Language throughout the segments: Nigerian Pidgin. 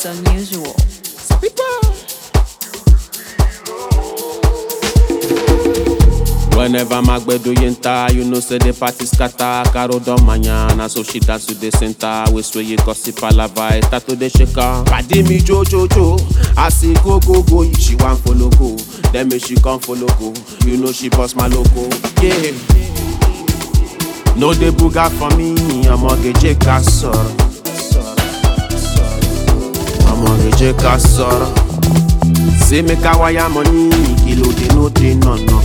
unusual. Whenever Magbedo yenta, you know say the party scatter. Caro don manya, na so she dance to the center. We swear you gossip palava, start to the shaker. Padi me jo jo jo, I see go go go, she want follow go. Then me she come follow go, you know she boss my logo. Yeah. No dey buga for me, ọmọge ká sọ̀rọ̀. Ọmọge ká sọ̀rọ̀. Say make I wire money, kilo dey no dey no no.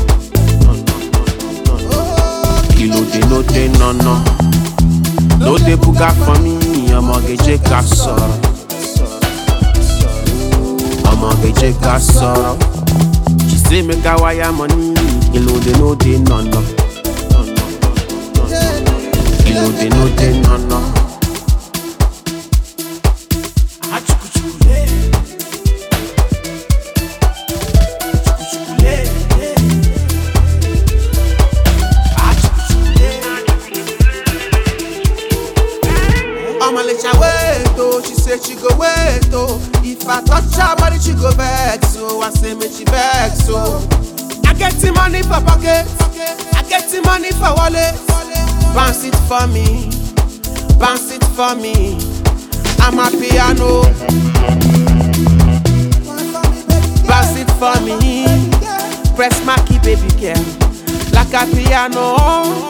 Kilo dey no dey no no. No dey buga for me, ọmọge ká sọ̀rọ̀. Ọmọge ká sọ̀rọ̀. She say make I wire money, kilo dey no dey no no. Kilo dey no dey no no. Omalicha wait oh, she say she go wait oh. If I touch her body, she go vex so. I say make she vex so. I get the money for pocket, I get the money for wallet. Bounce it for me, bounce it for me. I'm a piano. Bounce it for me, press my key, baby girl, like a piano.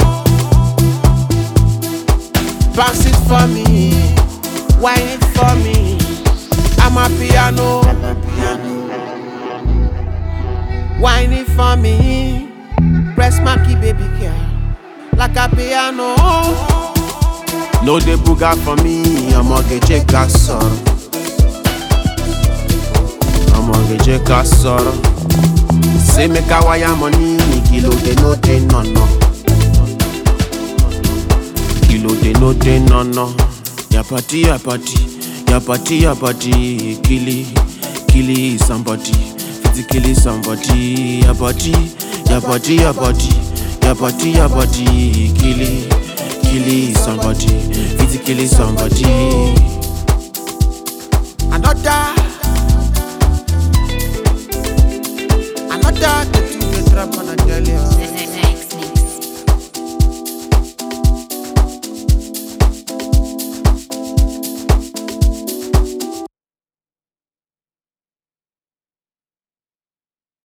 Bounce it for me, wine it for me. I'm a piano. Wine it for me, press my key, baby girl, like a piano. No dey buga for me, ọmọge ká sọ̀rọ̀. Ọmọge ká sọ̀rọ̀. Say make I wire money, kilo dey no dey no no. Kilo dey no dey no no. Your party, your party, your party, your party, kili, kili somebody, fit kill somebody. Your body, your body, your body, your body, your body, kili, kili somebody, fit kill somebody. Another, another tattoo they drop on a girl.